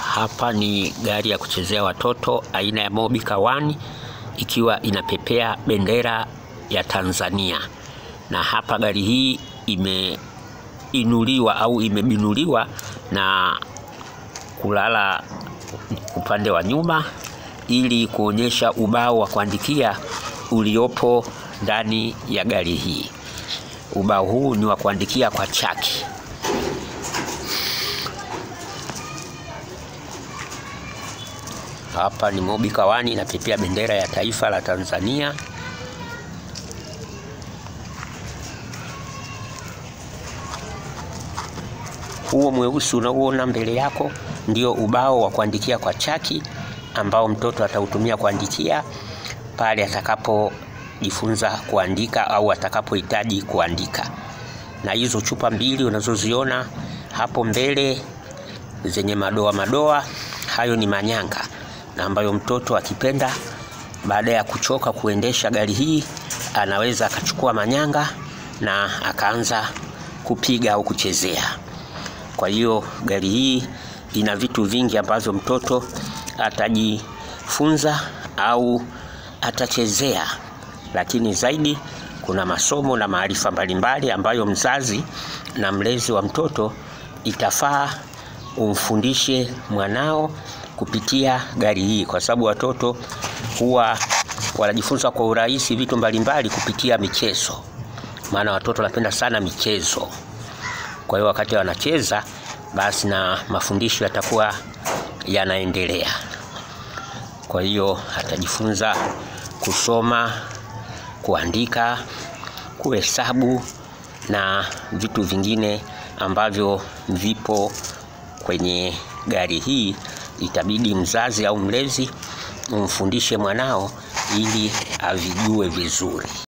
Hapa ni gari ya kuchezea watoto aina ya Mobica One ikiwa inapepea bendera ya Tanzania, na hapa gari hii imeinuliwa au imebinuliwa na kulala upande wa nyuma ili kuonyesha ubao wa kuandikia uliopo ndani ya gari hii. Ubao huu ni wa kuandikia kwa chaki. Hapa ni Mobica One inapepea bendera ya taifa la Tanzania. Huo mweusi unaoona mbele yako ndio ubao wa kuandikia kwa chaki ambao mtoto atautumia kuandikia pale atakapojifunza kuandika au atakapohitaji kuandika. Na hizo chupa mbili unazoziona hapo mbele zenye madoa madoa, hayo ni manyanga na ambayo mtoto akipenda, baada ya kuchoka kuendesha gari hii, anaweza akachukua manyanga na akaanza kupiga au kuchezea. Kwa hiyo gari hii ina vitu vingi ambavyo mtoto atajifunza au atachezea, lakini zaidi kuna masomo na maarifa mbalimbali ambayo mzazi na mlezi wa mtoto itafaa umfundishe mwanao kupitia gari hii, kwa sababu watoto huwa wanajifunza kwa urahisi vitu mbalimbali kupitia michezo, maana watoto wanapenda sana michezo. Kwa hiyo wakati wanacheza, basi na mafundisho yatakuwa yanaendelea. Kwa hiyo atajifunza kusoma, kuandika, kuhesabu na vitu vingine ambavyo vipo kwenye gari hii. Itabidi mzazi au mlezi umfundishe mwanao ili avijue vizuri.